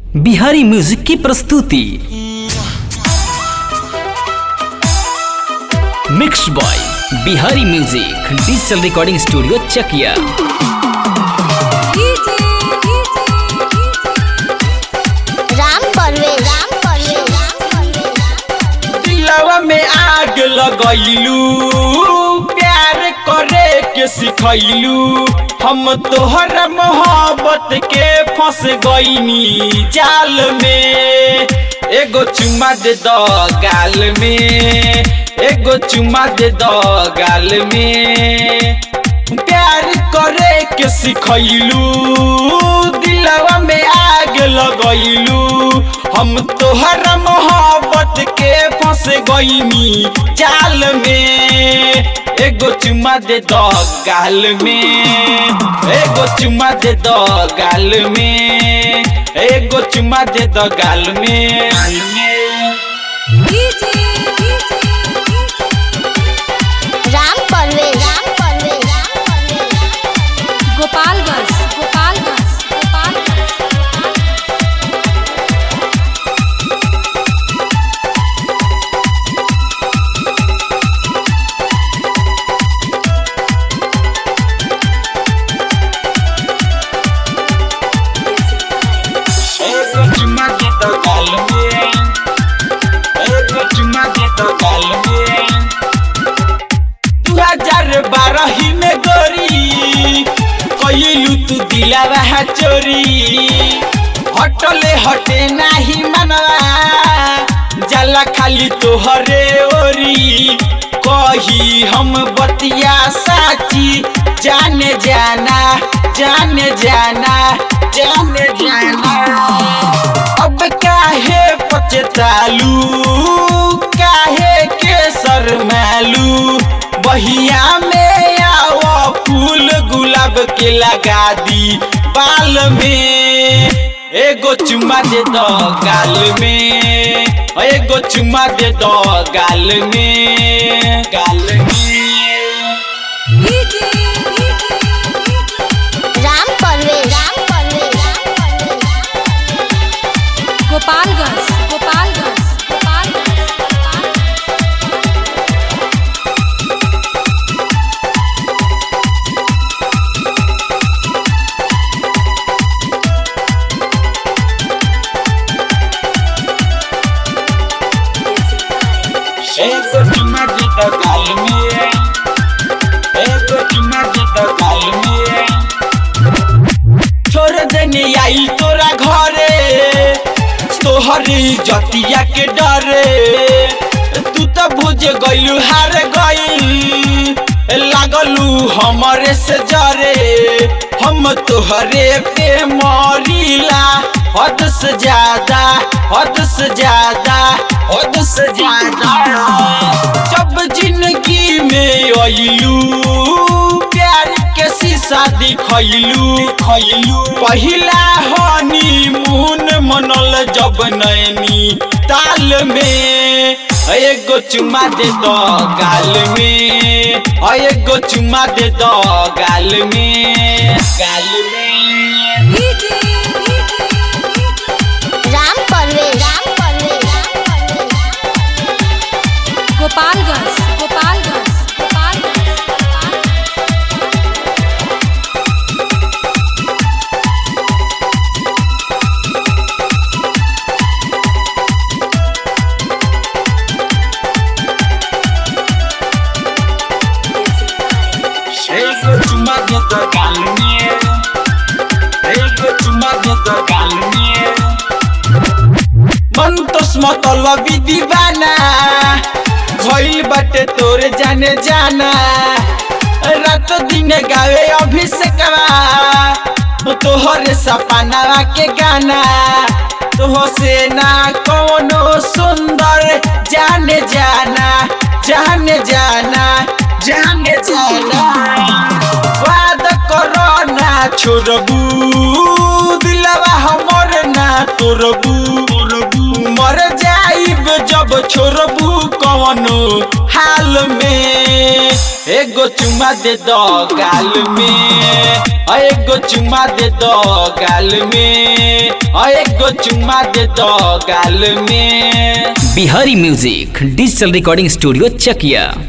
Bihari music की प्रस्तुति mix by Bihari music digital recording studio Chakiya Ram Parvesh Ram Parvesh Ram Parvesh दिलवा में आग लगैलू प्यार करे के सिखैलू हम तोहर मोहब्बत के फंस गईनी जाल में एगो चुमा दे दो गाल में एगो चुमा दे दो गाल में प्यार करे के सिखैलू दिलवा में आग लगैलू हम तोहर मोहब्बत के फंस गईनी जाल में एगो चुमा दे दो गाल में एगो चुमा दे दो गाल में एगो चुमा दे दो गाल में राम परवेश राम परवेश राम परवेश गोपालगंज गोपालगंज गोपालगंज एगो चुमा दे दो गाल में एगो चुमा दे दो गाल में दू हजार बारह में गोरी कइलू तू दिलावा चोरी हटले हटे नाही मनवा जाला खाली तोहरे ओरी कही हम बतिया साची जाने जाना जाने जाना जाने जाना अब काहे पचतालू काहे के शरमालू बहिया में आओ फूल गुलाब के लगा दी बाल में एगो चुमा दे दो गाल में एगो चुमा दे दो गाल में गाल में राम परवेश राम परवेश राम परवेश गोपालगंज गोपालगंज गोपालगंज एगो चुमा दे दो गाल में एगो चुमा दे दो गाल में छोड़ देने आई तोरा घरे तोहरी जतिया के डरे तू तो बुझ गइलू हार गइल लागलू हमरे से जरे हम तोहरे पे मरीला हद से ज्यादा हद से ज्यादा हद से ज्यादा जब जिंदगी में अइलू प्यार के शीशा दिखैलू खैलू पहिला हनी मून मनल जब नैनी ताल में एगो चुमा दे दो गाल में एगो चुमा दे दो गाल में गाल में राम परवेश राम परवेश राम परवेश गोपालगंज गोपालगंज गोपालगंज एगो चुमा दे दो गाल में एगो चुमा दे दो गाल में मन तो मतलबी दीवाना भइल बाटे तोरे जाने जाना रात दिन गावे अभिषेकवा तोहरे सपनावा के गाना तोह से ना कोनो सुंदर जाने जाना जाने जाना जाने जाना वाद करो ना छोड़बू दिलवा हमर ना तोड़बू मर जाइब जब छोड़बू कवनो हाल में एगो चुमा दे दो गाल में एगो चुमा दे दो गाल में और एगो चुम्मा दे दो गाल में Bihari music digital recording studio चकिया